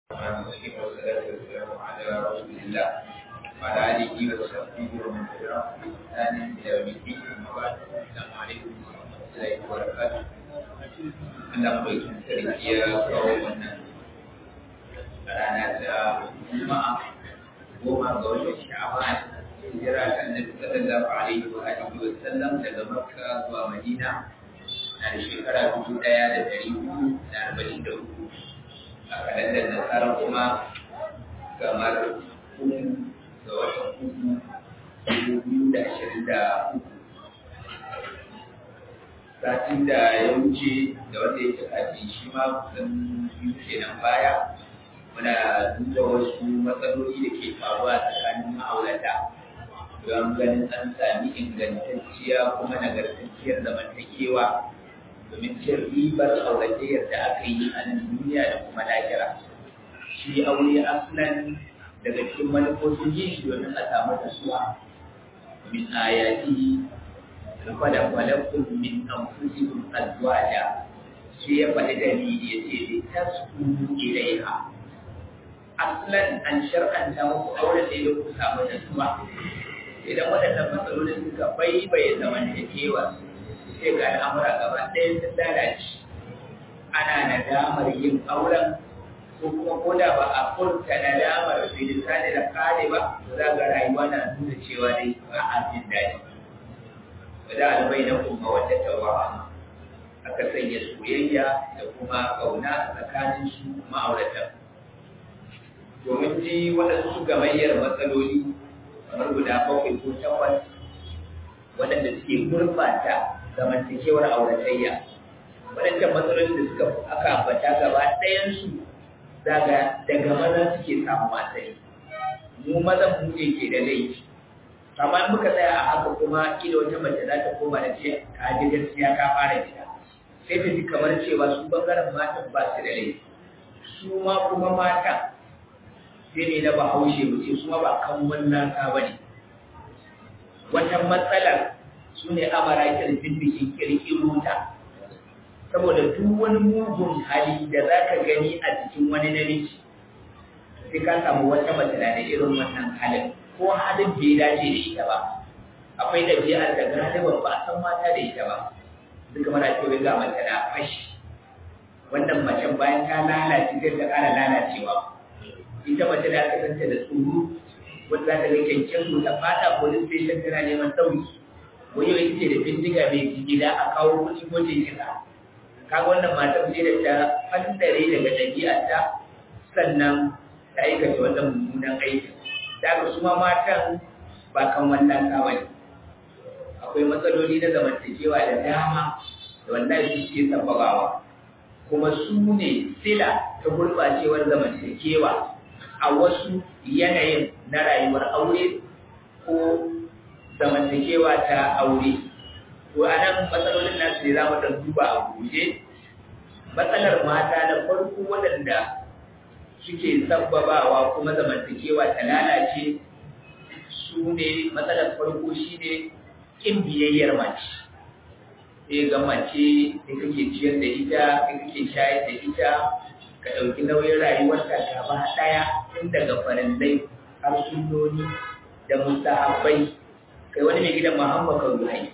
الرحمن الرحيم والصلاة والسلام على رسول الله وعلى آله وصحبه ومن تبعهم بإحسان إلى يوم الدين أما بعد السلام عليكم ورحمة الله وبركاته Allah mai sarki ya kawo wannan rana ta Juma'a goma ga watan Sha'ban hijira ta Annabi sallallahu alaihi wa alihi wa sallam daga Makka zuwa Madina na da shekara dubu ɗaya da ɗari hudu da arba'in da uku a kalandar nasara kuma kamar uku ga watan uku dubu biyu da ashirin da uku satin da ya wuce da wanda ya kafin shi ma kusan biyu kenan baya muna duba wasu matsaloli da ke faruwa tsakanin ma'aurata don ganin an sami ingantacciya kuma nagartacciyar zamantakewa domin cin ribar auratayyar da aka yi a nan duniya da kuma lahira shi aure aslan daga cikin manufofin yin shi domin a samu tasuwa min ayati fada falakun min anfusikum azwaja shi ya faɗi dalili ya ce li taskunu ilaiha aslan an shar'anta muku aure da ya ku samu tasuwa idan waɗannan matsalolin suka baibaye zamantakewa sai ga al'amura gaba ɗaya sun lalace ana nadamar yin auren ko kuma ko da ba a furta nadamar bilisani da kare ba to za ga rayuwa na nuna cewa dai ba a jin daɗi ba da albai na kuma wata tawawa aka sanya soyayya da kuma ƙauna a tsakanin su ma'auratan domin ji waɗansu gamayyar matsaloli kamar guda bakwai ko takwas waɗanda suke gurbata zamantakewar auratayya waɗancan matsalolin da suka aka ambata gaba ɗayansu daga daga maza suke samu asali mu mazan mu ne ke da laifi amma muka tsaya a haka kuma kila wata mace za ta koma da ce ka ji gaskiya ka fara gida sai ta ji kamar cewa su bangaren matan ba su da laifi su ma kuma mata sai ne na bahaushe mu ce su ma ba kan wannan ka bane wata matsalar su ne amara kirfin bikin kirkiro ta saboda duk wani mugun hali da za ka gani a cikin wani namiji sai ka samu wata mace na da irin wannan halin ko halin bai dace da ita ba akwai ɗabi'ar da galiban ba a san mata da ita ba duka mana cewa ga mace na fashi wannan macen bayan ta lalace zai ta ƙara lalacewa ita mace da aka santa da tsoro wanda za ta ga kyankyan ta fata police station tana neman ɗauki wani wai ce da bindiga mai gida a kawo kuɗi ko ce kisa kaga wannan matar ce da ta fandare daga ɗabi'arta sannan ta aikata wannan mummunan aikin da su ma matan ba kan wannan kawai akwai matsaloli na zamantakewa da dama da wallahi su ke sababawa kuma su ne sila ta gurɓacewar zamantakewa a wasu yanayin na rayuwar aure ko zamantakewa ta aure to a nan matsalolin nasu ne za mu ɗan duba a guje matsalar mata na farko waɗanda suke sabbabawa kuma zamantakewa ta lalace su ne matsalar farko shi ne ƙin biyayyar mace sai ga mace sai kake ciyar da ita sai kake shayar da ita ka ɗauki nauyin rayuwarta gaba ɗaya tun daga farillai har sunnoni da mustahabbai kai wani mai gidan Muhammad Karuhai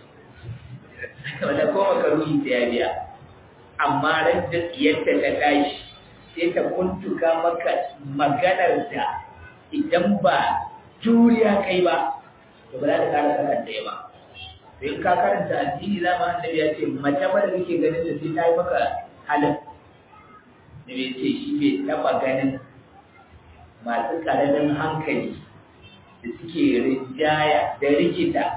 wanda ko makaruhi ta ya biya amma ran da yadda ta tashi sai ta kuntuka maka maganar da idan ba juriya kai ba to ba za ta kara karanta ba sai ka karanta addini za mu annabi ya ce mace ba da kake ganin da sai ta yi maka halin da bai ce shi bai taba ganin masu ƙaramin hankali da suke rinjaya da rikita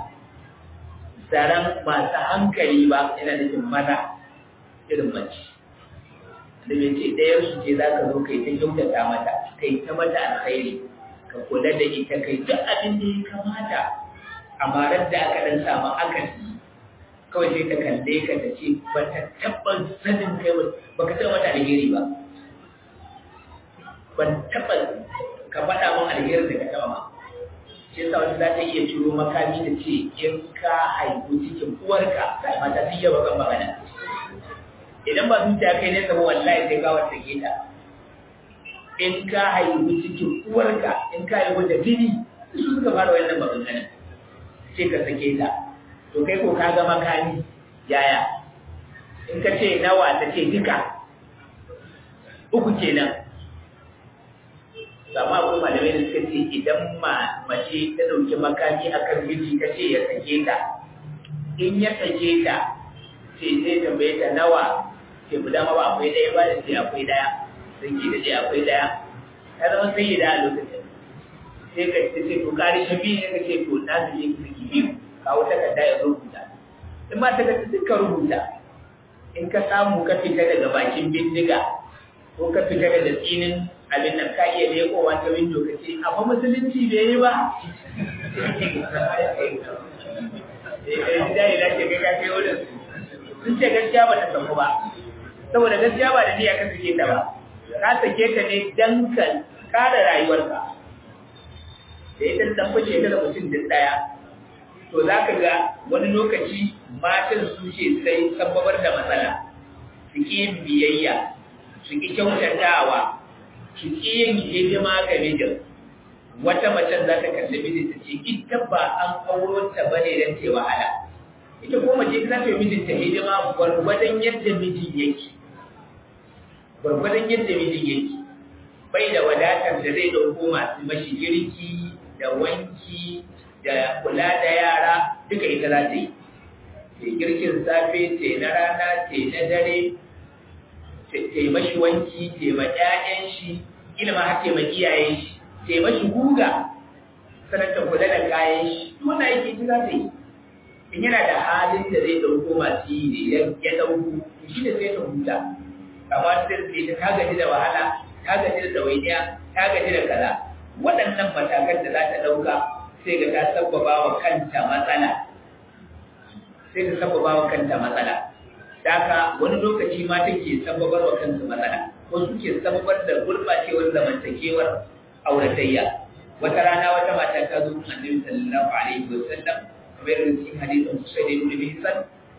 zaren masu hankali ba yana nufin maza irin mace da bai ce ɗayar su ce za ka zo kai ta kyautata mata kai ta mata alkhairi ka kula da ita kai duk abin da ya kamata amma ran da aka dan samu akasi kawai sai ta kalle ka ta ce ba ta taɓa sanin kai ba ka taɓa mata alheri ba ban taɓa ka faɗa min alherin da ka taɓa ma shi yasa wani za ta iya ciro makami da ce in ka haihu cikin uwarka sai mata sun yaba kan magana idan ba zuciya kai ne sabo wallahi sai ka wata ta in ka haihu cikin uwarka in ka haihu da jini su suka fara wannan maganganun ce ka sake ta to kai ko ka ga makami yaya in ka ce nawa ta ce duka uku kenan amma akwai malamai da suka ce idan ma mace ta dauki makami akan miji ka ce ya sake ta in ya sake ta ce zai tambaye ta nawa ce mu dama ba akwai ɗaya ba da ce akwai ɗaya sai ke da ce akwai ɗaya ta zama sai da a lokacin sai ka ce ce to kari shi biyu ne ka ce to na su je ki saki biyu kawo takarda ya rubuta in ma takarda duka rubuta in ka samu ka fita daga bakin bindiga ko ka fita daga tsinin abin nan ka iya lekowa ta windo ka ce amma musulunci bai yi ba da ce kai ka kai wurin sun ce gaskiya ba ta samu ba saboda gaskiya ba da niyya ka sake ta ba ka sake ta ne dan ka kare rayuwarka da ita dan fice ta da mutum din daya to za ka ga wani lokaci matan su ce sai sababar da matsala su ƙi yin biyayya su ƙi kyautatawa su ƙi yin hidima ga mijin wata macen za ta kalli mijin ta ce ita ba an auro ta ba ne don ce wahala ita ko mace za ta yi mijinta hidima gwargwadon yadda mijin yake gwargwadon yadda mijin yake bai da wadatar da zai ɗauko masu mashi girki da wanki da kula da yara duka ita za ta yi ce girkin safe ce na rana ce na dare ce mashi wanki ce ma ƴaƴan shi ilma har ce ma iyayen shi ce mashi guga sanar ta kula da kayan shi tuna yake ji za ta yi in yana da halin da zai ɗauko masu yi ne ya ɗauko shi da sai ta huta amma ta sai ta ta gaji da wahala ta gaji da ɗawainiya ta gaji da kaza waɗannan matakan da za ta ɗauka sai ga ta sabbaba wa kanta matsala sai ta sabbaba wa kanta matsala Daka wani lokaci ma take sababar wa kansu matsala ko suke sababar da gurɓacewar zamantakewar auratayya wata rana wata mata ta zo kan annabi sallallahu alaihi wasallam kamar yadda cikin hadisin Usayd ibn Mihsan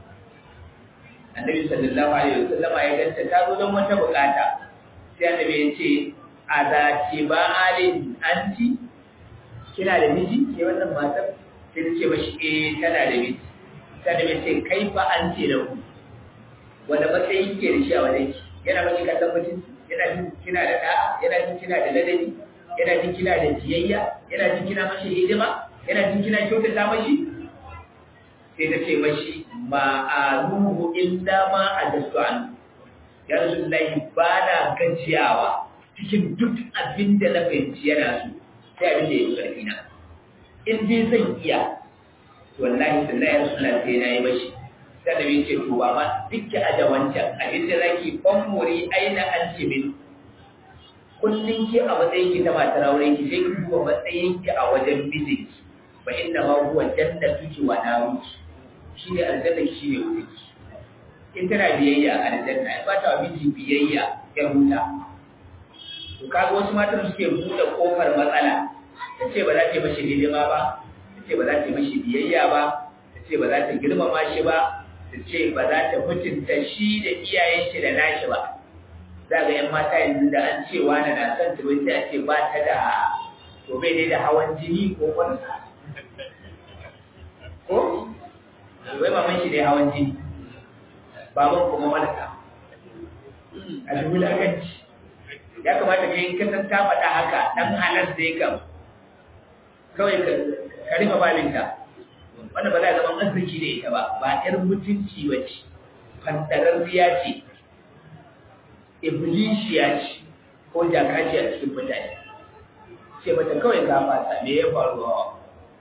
annabi sallallahu alaihi wasallam ya ganta ta zo don wata bukata sai annabi ya ce a za ce ba alin anti kina da miji ke wannan matar sai ta ce mashi eh tana da miji sai annabi ya ce kai fa an ce da ku wanda matsayin ke da shi a wajen ki yana maki kallon mutunci yana jin kina da da'a yana jin kina da ladabi yana jin kina da biyayya yana jin kina mashi hidima yana jin kina kyautata mashi sai ta ce mashi ma a ruhu illa ma a dasu an ya rasulullahi ba na gajiyawa cikin duk abin da na fahimci yana so sai abin da ya yi ƙarfi na in dai zan iya wallahi sallahi ya rasulullahi sai na yi mashi kada bai ce to ba ma duk aja wancan a inda zaki famori aina an ce min kullun ki a matsayin ki ta matar aure ki sai ki duba matsayin ki a wajen mijinki fa inna ma huwa jannatuki wa naruki shine aljanna ki shine wurinki in tana biyayya a aljanna in ba ta miji biyayya ya huta to kaga wasu matan suke buɗe kofar matsala ta ce ba za ta yi mashi hidima ba ta ce ba za ta yi mashi biyayya ba ta ce ba za ta girmama shi ba ta ce ba za ta mutunta shi da iyayen shi da nashi ba za ga yan mata yanzu da an ce wani na son ta sai a ce ba ta da to bai dai da hawan jini ko wani ko wai maman shi dai hawan jini baban kuma malaka a dubu lakanci ya kamata ka yi kasan ta faɗa haka ɗan halar da ya kam kawai ka rufe babinta wanda ba za a zama arziki da ita ba ba ƴar mutunci ba ce fantararriya ce iblishiya ce ko jakaci a cikin mutane ce mata kawai ka fasa me ya faru hawa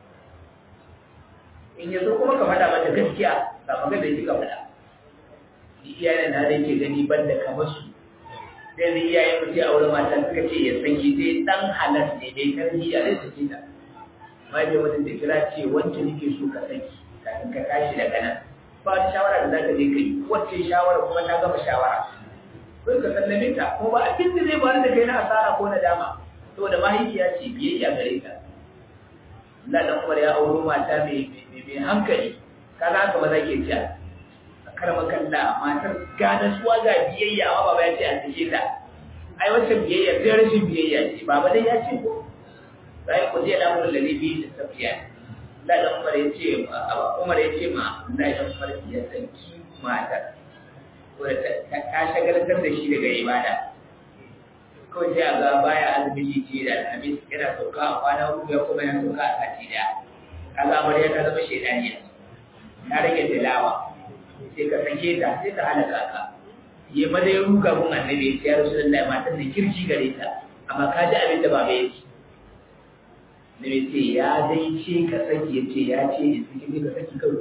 in yanzu kuma ka faɗa mata gaskiya ba magana da kika faɗa iyayen na da ke gani banda kamar su sai da iyayen mutum a wurin mata suka ce ya sanyi dai dan halar ne dai tarbiyya zai sake ta ma dai wata da kira ce wancan nake so ka saki kafin ka tashi daga nan ba wata shawara da za ka je ka yi wacce shawara kuma ta gama shawara kai ka sallame ta ko ba abin da zai faru da kai na asara ko na dama saboda mahaifiya ce biyayya gare ta Allah dan Umar ya auro mata mai mai hankali kaza haka ba za ke ci a karama kalla matar ga nasuwa ga biyayya amma baba ya ce a sake ta ai wancan biyayya sai rashin biyayya ce baba dai ya ce ko sai ku je da mun lalle bi da safiya da da Umar ya ce Umar ya ce ma da da Umar ya sanki mata ko ta shagaltar da shi daga ibada kawai sai a ga baya azumi ce da alhamis yana sauka a kwana uku ya kuma yana sauka a sati daya kaga amarya ta zama shaidaniya ta rage tilawa sai ka sake ta sai ta halaka ka ya maza ya ruga mun annabi ya ce ya rasu lallai matan da kirki gare ta amma ka ji abin da baba ya ce Nabi ce ya dai ce ka saki ya ce ya ce ya saki ka saki kawai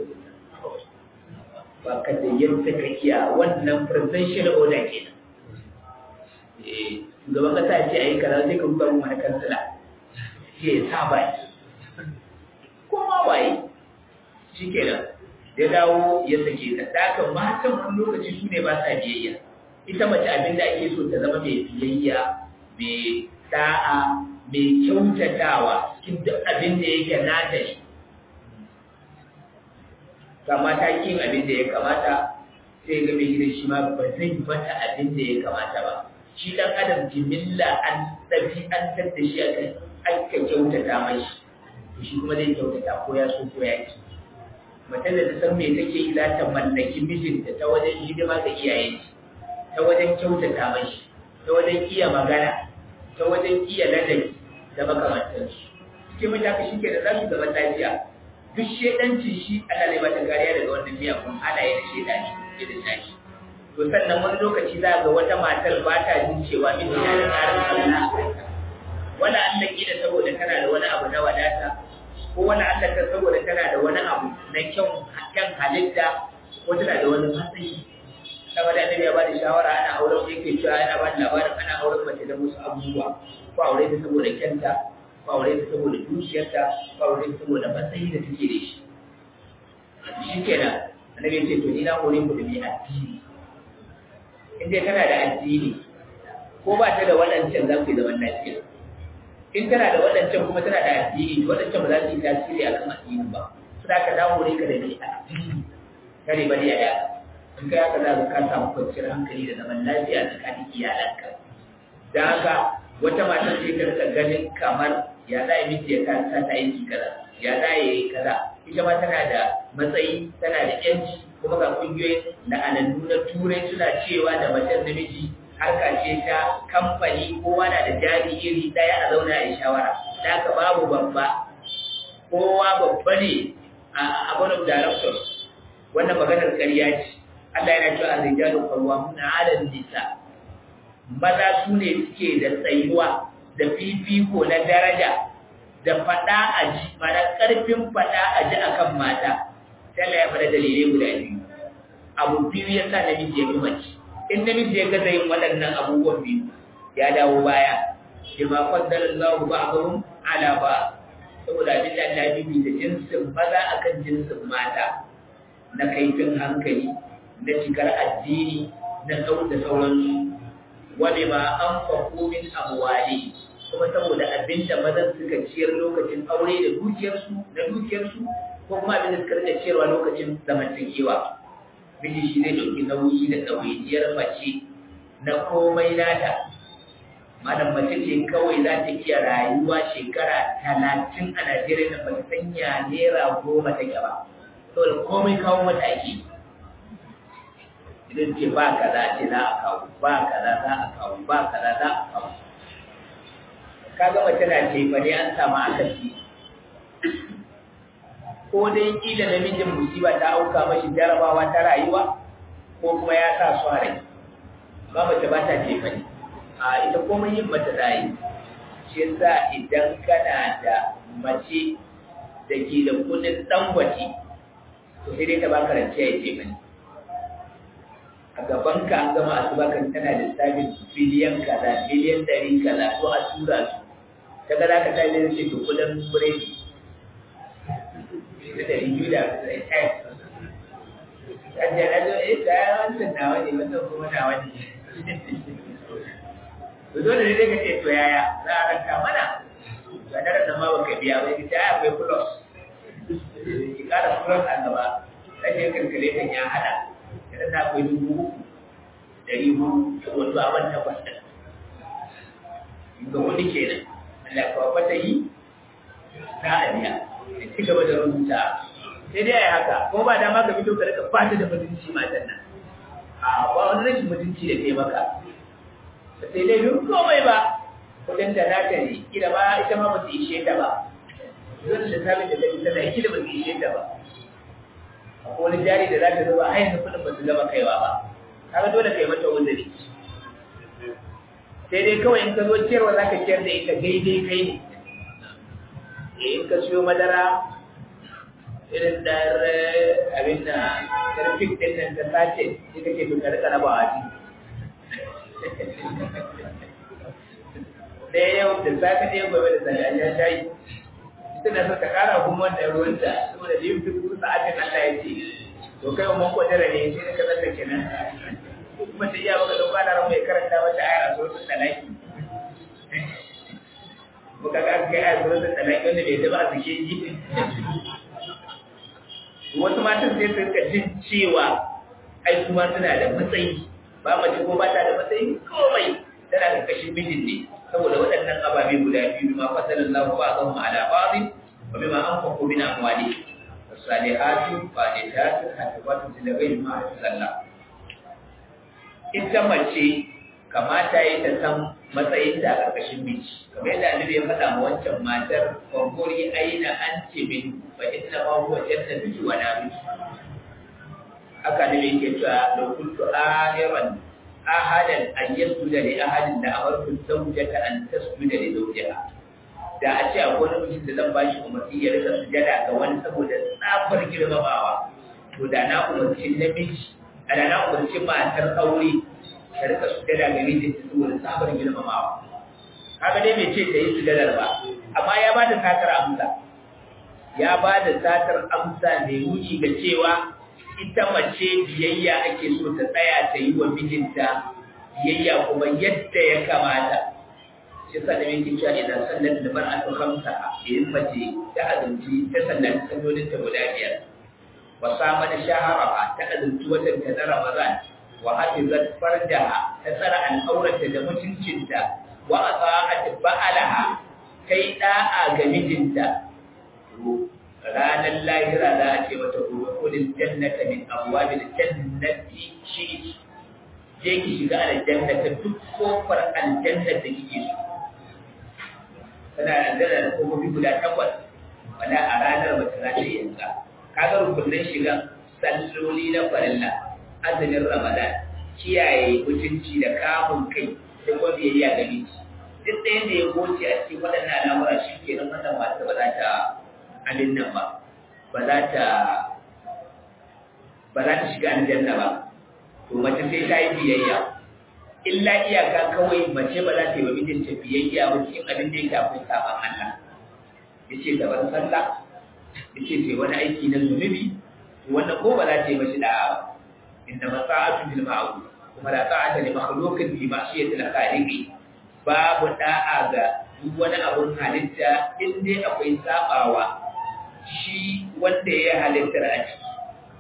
ba ka da yadda ka iya wannan presidential order kenan shugaban kasa ce a yi kaza sai ka ruga mun wani kansila ce ya sa baki ko ma waye shi kenan ya dawo ya sake ta daga matan wani lokaci su ne ba sa biyayya ita mace abin da ake so ta zama mai biyayya mai da'a mai kyautatawa cikin duk abin da yake nata ne kama ta kin abin da ya kamata sai ga mai gidan shi ma ba zai bata abin da ya kamata ba shi dan adam jimilla an dabi an tadda shi akan aka kyautata mashi to shi kuma zai kyautata ko ya so ko ya ki mace da ta san me take yi za ta mallaki mijinta ta wajen hidima ga iyayen ta wajen kyautata mashi ta wajen iya magana ta wajen iya ladabi da makamantansu cikin mutaka shi ke da za su zama lafiya duk shedanci shi ana zai bata kariya daga wannan miyagun halaye da shedani ke da tashi to sannan wani lokaci za ga wata matar ba ta jin cewa miji na da tsarin Allah wala Allah kila saboda tana da wani abu na wadata ko wani Allah ta saboda tana da wani abu na kyau kyan halitta ko tana da wani matsayi saboda annabi ya bada shawara ana auren yake cewa yana ba da labarin ana auren mace da musu abubuwa ko aure ta saboda kyanta ko aure ta saboda dukiyarta ko aure ta saboda matsayi da take da shi shikenan annabi ya ce to ni na hore ku da mai addini in dai kana da addini ko ba ta da waɗancan za ku yi zaman lafiya in tana da waɗancan kuma tana da addini waɗancan ba za su yi tasiri a kan addini ba su da ka dawo ne ka da mai addini kare ba da yaya in kai haka za ka samu kwanciyar hankali da zaman lafiya tsakanin iyalanka da haka wata matar ce ta rika ganin kamar ya za a yi miji ya kasa ta aiki kaza ya za a yi kaza ita ma tana da matsayi tana da yanci kuma ga kungiyoyin la'anannu na turai suna cewa da macen namiji harka ce ta kamfani kowa na da jari iri daya a zauna a shawara da haka babu babba kowa babba ne a board of directors wannan maganar ƙarya ce Allah yana cewa ar-rijalu qawwamuna 'ala an-nisa maza su ne suke da tsayuwa da fifiko na daraja da fada aji mana karfin fada aji akan mata sai Allah ya fara dalilai guda biyu abu biyu ya sa namiji ya fi mace in namiji ya gaza yin waɗannan abubuwan biyu ya dawo baya bima qaddara Allahu ba'dahum ala ba saboda abin da Allah ya da jinsin maza akan jinsin mata na kaifin hankali na cikar addini na tsau da sauransu wani ma an faɗo min amwali kuma saboda abin da mazan suka ciyar lokacin aure da dukiyarsu da dukiyarsu ko kuma abin da suka rika ciyarwa lokacin zamantakewa miji shi zai ɗauki nauyi da ɗawainiyar mace na komai nata malam mace ce kawai za ta iya rayuwa shekara talatin a najeriya da ba ta sanya naira goma take ba saboda komai kawo mata ake idan ce ba kaza ce za a kawo ba kaza za a kawo ba kaza za a kawo kaga mace na ce fa ne an samu akasi ko dai kila namijin musiba ta auka mashi jarabawa ta rayuwa ko kuma ya sa su rai ba mace ba ta ce fa ne a ita komai yin mata zai shi yasa idan kana da mace da ke da kudin dangwace to sai dai ta baka rance ya ce mani a gaban ka an gama asuba kan tana da sabin biliyan kaza biliyan ɗari kaza ko a tura su ta ga za ka ta yi ce to kudin biredi da ɗari biyu da ɗari ɗaya Kajiya na zo, eh, ta yi wancan nawa ne, wannan kuma nawa ne. To dole ne dai ka ce to yaya za a ranta mana? Ga daren nan ma baka biya ba, ita ya akwai plus. Ki ƙara plus a gaba, rashin kalkuletan ya haɗa. idan na akwai dubu uku ɗari hudu wato abin takwas ɗin ga wani kenan Allah ka fata yi za a biya da ci gaba da rubuta sai dai ai haka ko ba dama ka fito ka rika fata da mutunci matan nan a ba wani rashin mutunci da ke maka sai dai duk komai ba kudin da na ta ne kila ba ita ma ba su ishe ta ba zan da sabin da ta ita da kila ba su ishe ta ba akwai wani jari da za ta zuba har yanzu kudin ba su gama kaiwa ba kaga dole kai mata wuzuri sai dai kawai in ka zo ciyarwa za ka ciyar da ita daidai kai ne in ka siyo madara irin da abin da karfin ɗin nan ta sace sai kake bin ka rika raba waji ɗaya yau da safe ɗaya gobe da safe ya shayi ita na so ta ƙara kuma wannan ruwanta saboda da yin fitu sa'atin Allah ya ce to kai umman kwadara ne sai ka zata kenan kuma ta iya baka dauka da ran mai karanta mata ayar a suratul talaki muka ga kai ayar suratul talaki wanda bai taba a sake ji wasu matan sai su rika jin cewa ai kuma suna da matsayi ba mace ko ba ta da matsayi komai tana da kashin mijin ne saboda waɗannan ababe guda biyu ma fasalin lahu ba zan ma ala ba'dhin wa bima anfaqu min amwalihim salihatu qanitatun hafizatun lil ghaibi ma sallah ita mace kamata yi ta san matsayin da a ƙarƙashin miji kamar yadda annabi ya faɗa ma wancan matar kwankuri aina an ce min fa inna ma huwa jannatu wa nabi haka ne yake cewa law kuntu amiran ahadan an yasjuda li ahadin da amartu zawjata an tasjuda li zawjiha da a ce akwai wani mutum da zan bashi umarni ya rika sujada ga wani saboda tsafar girmamawa to da na umarci namiji da na umarci matar aure ta rika sujada ga mijin ta saboda tsafar girmamawa kaga dai bai ce ta yi sujadar ba amma ya ba da satar amsa ya ba da satar amsa mai nuni ga cewa ita mace biyayya ake so ta tsaya ta yi wa mijinta biyayya kuma yadda ya kamata shi sa da yake cewa idan sallar da mar'atu khamsa in mace ta azumci ta sallar sallolin ta guda biyar wa sama da shahara ta azumci watan ta na ramadan wa hafizat farjaha ta tsara al'aurata da mutuncinta wa ata'at ba'alaha kai da'a ga mijinta ranar lahira za a ce mata udkhulil jannata min abwabil jannati shi je ki shiga aljanna ta duk kofar aljanna da kike so tana aljanna da kofofi guda takwas wala a ranar mace za ta yi yanka kaga rukunin shigan salloli na farilla azumin ramadan kiyaye mutunci da kamun kai da kuma biyayya ga miji duk ɗaya da ya goce a cikin waɗannan al'amura shi ke nan wannan mata ba za ta abin nan ba ba za ta ba za ta shiga aljanna ba to mace sai ta yi biyayya illa iyaka kawai mace ba za ta yi wa mijinta biyayya ba cikin abin da yake akwai saban Allah yace da wani sallah yace sai wani aiki na zunubi to wannan ko ba za ta yi mashi da'a ba inda masa'atu bil ma'ruf kuma la ta'ata li makhluqin fi ma'siyati al-khaliqi babu da'a ga duk wani abun halitta in dai akwai sabawa shi wanda ya halittar a ciki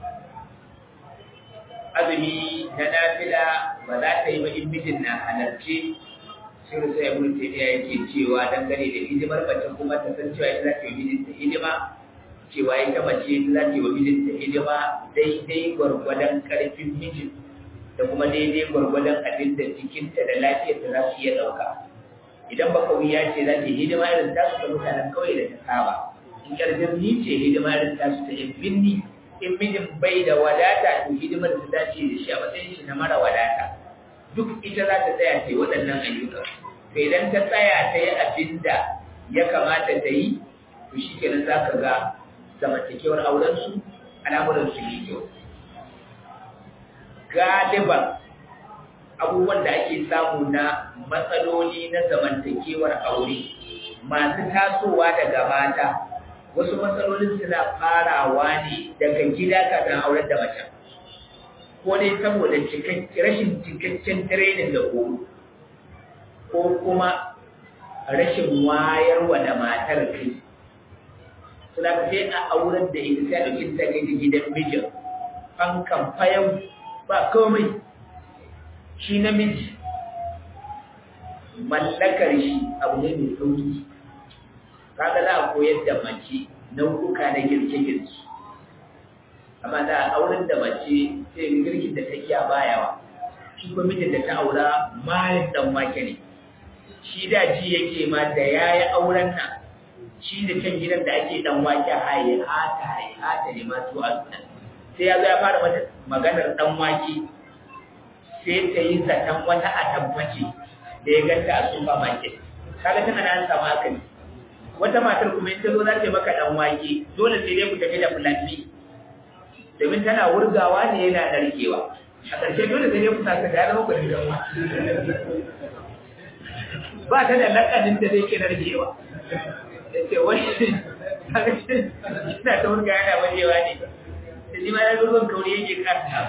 azumi na nafila ba za ta yi ba in mijin na halarci shirin sai ibn taymiya yake cewa dangane da hidimar mace kuma ta san cewa ita za ta yi mijinta hidima cewa ita mace ita za ta yi wa mijinta hidima daidai gwargwadon karfin mijin da kuma daidai gwargwadon abin da jikinta da lafiyarta za su iya ɗauka idan baka wuya ce za ta yi hidima irin tasu ta mutanen kawai da ta saba in ƙarfin ni ce hidima irin tasu ta yin binni in mijin bai da wadata to hidimar ta dace da shi a matsayin shi na mara wadata duk ita za ta tsaya ta yi waɗannan ayyuka to idan ta tsaya ta yi abin da ya kamata ta yi to shi kenan za ka ga zamantakewar aurensu al'amuransu yi kyau galiban abubuwan da ake samu na matsaloli na zamantakewar aure masu tasowa daga mata wasu matsalolin suna farawa ne daga gida kafin auren da mace ko dai saboda rashin cikakken training da horo ko kuma rashin wayarwa da matar kai suna ka sai a auren da ita sai a ɗauki ta kai gidan mijin fankan fayau ba komai shi namiji mallakar shi abu ne mai sauki kaga za a koyar da mace nau'uka na girke-girke amma da auren da mace sai girkin da ta iya bayawa shi kuma mijin da ta aura mayin dan wake ne shi da ji yake ma da yayi auren nan shi da can gidan da ake dan wake haye hata haye hata ne ma to a sunan sai ya zo ya fara mata maganar dan wake sai ta yi zaton wata atamfaci da ya ganta a supermarket kaga tana da an samu haka ne wata matar kuma in ta zo za ta maka dan wake dole sai dai ku tafi da fulani domin tana wurgawa ne yana narkewa a ƙarshe dole sai dai ku saka da zama ku da dan wake ba ta da lakanin da zai ke narkewa da ce wani ina ta wurga yana wajewa ne da ji ma ya zo zon kauri yake kasa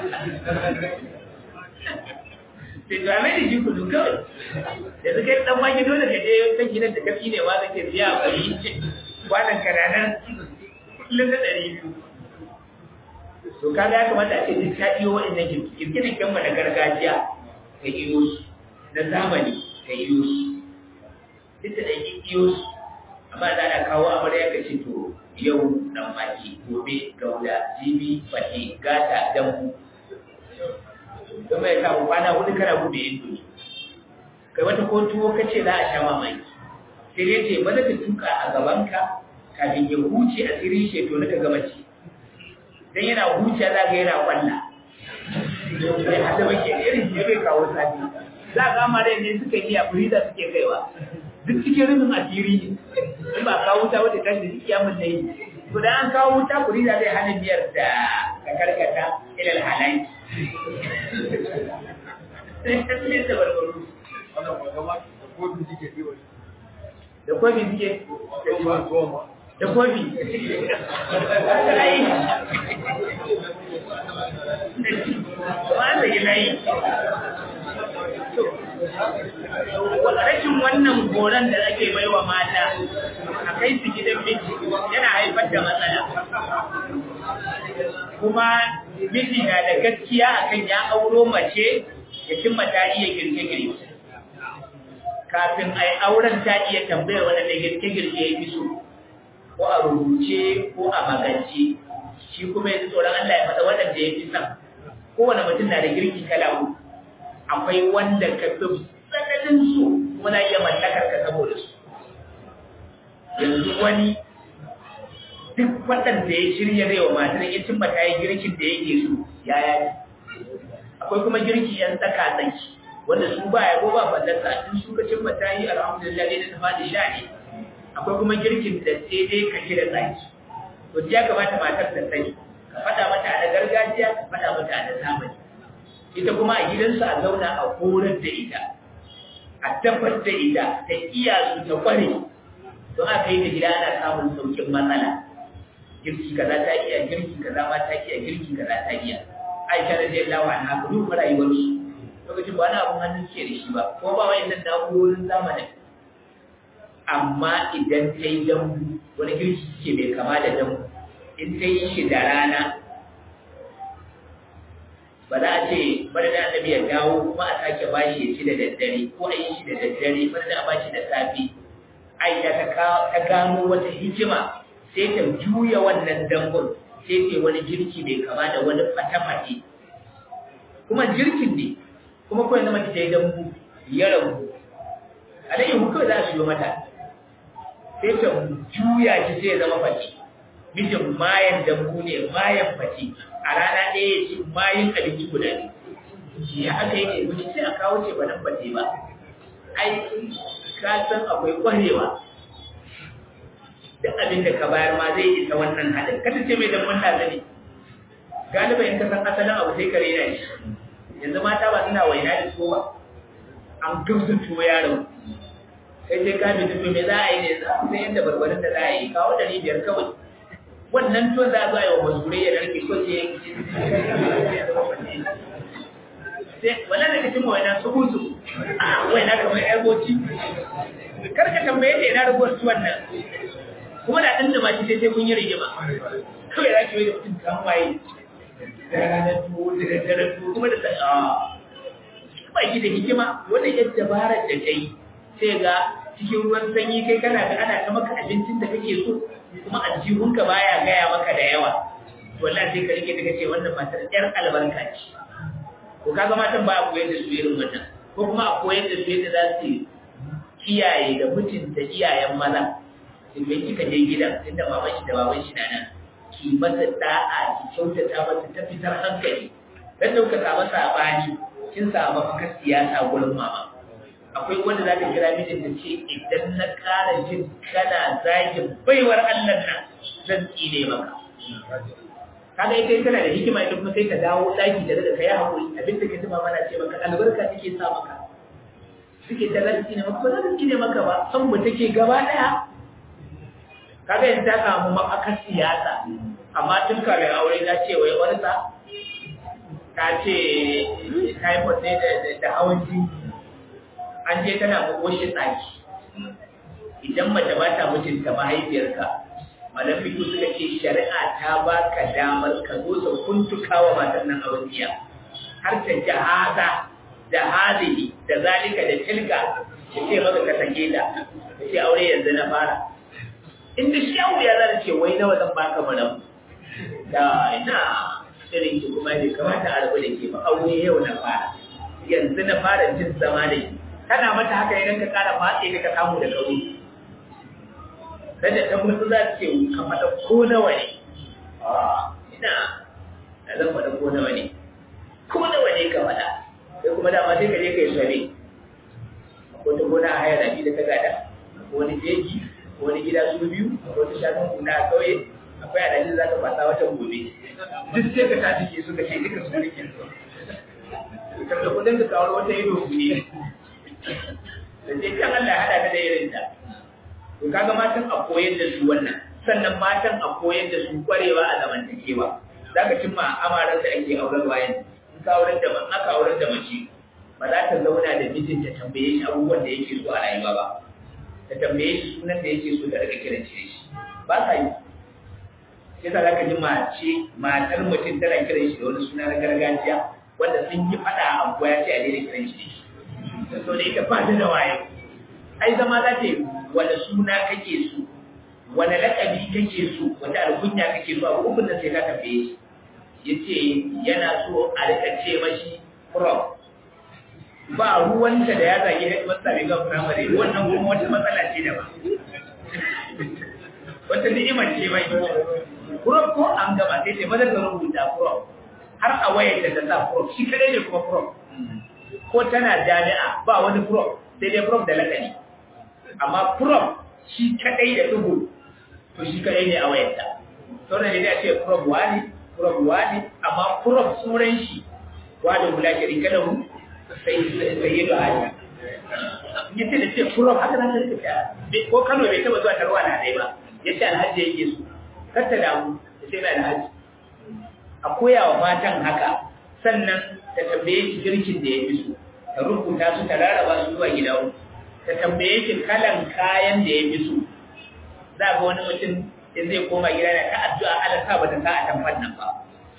sai to amai da shi kudu kawai da suka yi dan wake dole ka je kan gidan da kafi ne ma zake biya a bari kwanan kananan kullum da ɗari biyu to kaga ya kamata a ce duk ta iyo waɗannan girgirin kan na gargajiya ka iyo su na zamani ka iyo su duk da ɗan iyo su amma za a kawo amarya ka ce to yau dan wake gobe gauda jibi fate gata dambu don mai samu kwana hudu kana bude indo kai wata ko tuwo kace za a sha mamaki sai dai ce maza ta tuka a gabanka kafin ya huce a tsirin sheto na ka gama ci dan yana huce za ga yana kwalla sai hada bake irin shi bai kawo sati za ga amare ne suka yi a furiza suke kaiwa duk cikin rufin asiri ne in ba kawo wuta wata tashi da kiyamun na yi to da an kawo wuta furiza zai hana biyar da ka karkata ilal halai da kwabi suke da kwabi wanda gina yi rashin wannan goron da ake baiwa mata a kai su gidan miji yana haifar da matsala kuma miji na da gaskiya akan ya auro mace ya cimma ta iya girke-girke kafin a yi auren ta iya tambayar waɗanda girke-girke ya fi so ko a rubuce ko a magance shi kuma yanzu tsoron Allah ya faɗa waɗanda ya fi son kowane mutum na da girki kala uku akwai wanda ka fi tsananin su muna iya mallakar ka saboda su yanzu wani duk waɗanda ya shirya zai wa matar ya cimma ta yi girkin da yake so ya yaji akwai kuma girki yan tsaka tsaki wanda su ba ya ko ba fallasa in su ka cimma ta yi alhamdulillah dai ta faɗi sha ne akwai kuma girkin da sai dai ka da tsaki to ya kamata matar ta sani ka faɗa mata a gargajiya ka faɗa mata a zamani ita kuma a gidansu a zauna a horar da ita a tabbatar da ita ta iya su ta kware don aka yi da gida ana samun saukin matsala girki kaza ta iya girki kaza ma ta iya girki kaza ta iya aisha da zai lawa na ka duba rayuwar su lokacin ba wani abun hannun ke da shi ba ko ba wani nan na'urorin zamanin amma idan ta yi dambu wani girki ke mai kama da dambu in ta yi shi da rana ba za a ce bari da annabi ya dawo kuma a sake bashi ya ci da daddare ko a yi shi da daddare bari da a bashi da safe aisha ta gano wata hikima sai ta juya wannan dambun sai ta wani girki mai kama da wani fata-fate kuma girkin ne kuma kawai na mace ta yi dambu ya rabu alayyahu kawai za a shiyo mata sai ta juya shi sai ya zama fate mijin mayan dambu ne mayan fate a rana ɗaya ya ci mayan abinci guda ne ya haka yake mace sai a kawo ce ba nan fate ba ai ka san akwai ƙwarewa duk abin da ka bayar ma zai isa wannan haɗin kada ce mai damban da zane galiba in ka san asalin abu sai ka rena shi yanzu mata ba suna waina da so ba an gamsa tuwo yaron sai sai ka bi tuwo me za a yi ne za ku san yadda barbarin da za a yi kawo ɗari biyar kawai wannan tuwon za a zo a yi wa mazurai ya narke ko ce sai wannan da kacin waina su hutu a waina kamar yar goci karka tambaye ta ina rubuwar tuwon nan kuma da ɗan da ma sai sai kun yi rigima kawai za ki yi da mutum kan waye da ranar tuwo da daddare tuwo kuma da sai a ba ki da hikima wannan yadda dabarar da ta yi sai ga cikin ruwan sanyi kai kana da ana ta maka abincin da kake so kuma aljihunka baya gaya maka da yawa wallahi sai ka rike daga ce wannan matar yar albarka ce ko kaga matan ba a koyar da su irin wannan ko kuma a koyar da su yadda za su kiyaye da mutunta iyayen maza idan kika je gidan inda baban shi da baban shi na nan ki masa da'a ki kyautata masa ta fitar hankali dan da kuka samu sabani kin samu fakar siyasa gurin mama akwai wanda za ta kira mijin ta ce idan na ƙara jin kana zagin baiwar Allah nan zan tsine maka kaga ita tana da hikima ita kuma sai ta dawo daki da daga kai hakuri abin da kace mama na ce maka albarka take sa maka suke ta lanci ne maka ba za ne maka ba san mu take gaba daya kaga yanzu ta samu mafakar siyasa amma tun kafin aure ta ce wai wani sa ta ce typhoid ne da hawan jini an je tana makoshin ɗaki idan mace ba ta mutunta mahaifiyarka malafiku suka ce shari'a ta ba ka damar ka zo sa kuntuka wa matan nan a wasiya har ta ji haza da hazihi da zalika da tilka ta ce maka ka sake ta ta ce aure yanzu na fara inda shi abu ya zara ce wai nawa zan baka mana da ina irin ki kuma bai kamata a rabu da ke ba aure yau na fara yanzu na fara jin zama da ki kana mata haka idan ka kara matse ka ka samu da kauri sai da ta mutu za ta ce ka faɗa ko nawa ne ina da zan faɗa ko nawa ne ko nawa ne ka faɗa sai kuma dama sai ka je ka yi sare akwai ta gona a hayar da ka gada wani jeji wani gida su biyu akwai wata shafin kuna a kauye akwai adadin za ka fasa wata gobe duk sai ka tashi ke suka ce duka su rike su kada kudin ka kawo wata ido ne da sai kan Allah ya hada ka da irin ta to kaga matan a koyar da su wannan sannan matan a koyar da su kwarewa a zamantakewa zaka cimma amaran da ake auren wayan in ka auren da aka auren da mace ba za ta zauna da mijinta tambaye shi abubuwan da yake so a rayuwa ba ta tambaye shi sunan da yake so ta rika kiran shi ba sa yi sai sa zaka ji mace matar mutum tana kiran shi da wani suna na gargajiya wanda sun yi fada a abuwa ya ce a daidai kiran shi so da ita ba ta da waye ai zama za ta yi wani suna kake so wani lakabi kake so wata alkunya kake so abu ukun nan sai ka tambaye shi yace yana so a rika ce mashi prof ba ruwanta da ya zage da wata mai gan firamare wannan kuma wata matsala ce da ba wata ni'imar ce mai prof ko an gaba sai ce maza ka rubuta prof har a wayar da ta sa prof shi kadai ne kuma prof ko tana jami'a ba wani prof sai dai prof da lakani amma prof shi kadai da dubu to shi kadai ne a wayarta sauran ne da ce prof wani prof wani amma prof suran shi wani hula shirika da mu sai sai yi da hali yace da ce prof haka na ta rika ko Kano bai taba zuwa tarwa na dai ba yace alhaji yake su kar ta damu sai na alhaji a koya wa matan haka sannan ta tambaye shi girkin da ya fi so ta rubuta su ta rarraba su zuwa gida ta tambaye shi kalan kayan da ya fi so za ga wani mutum in zai koma gida da ta addu'a Allah sa bata sa a tamfan nan ba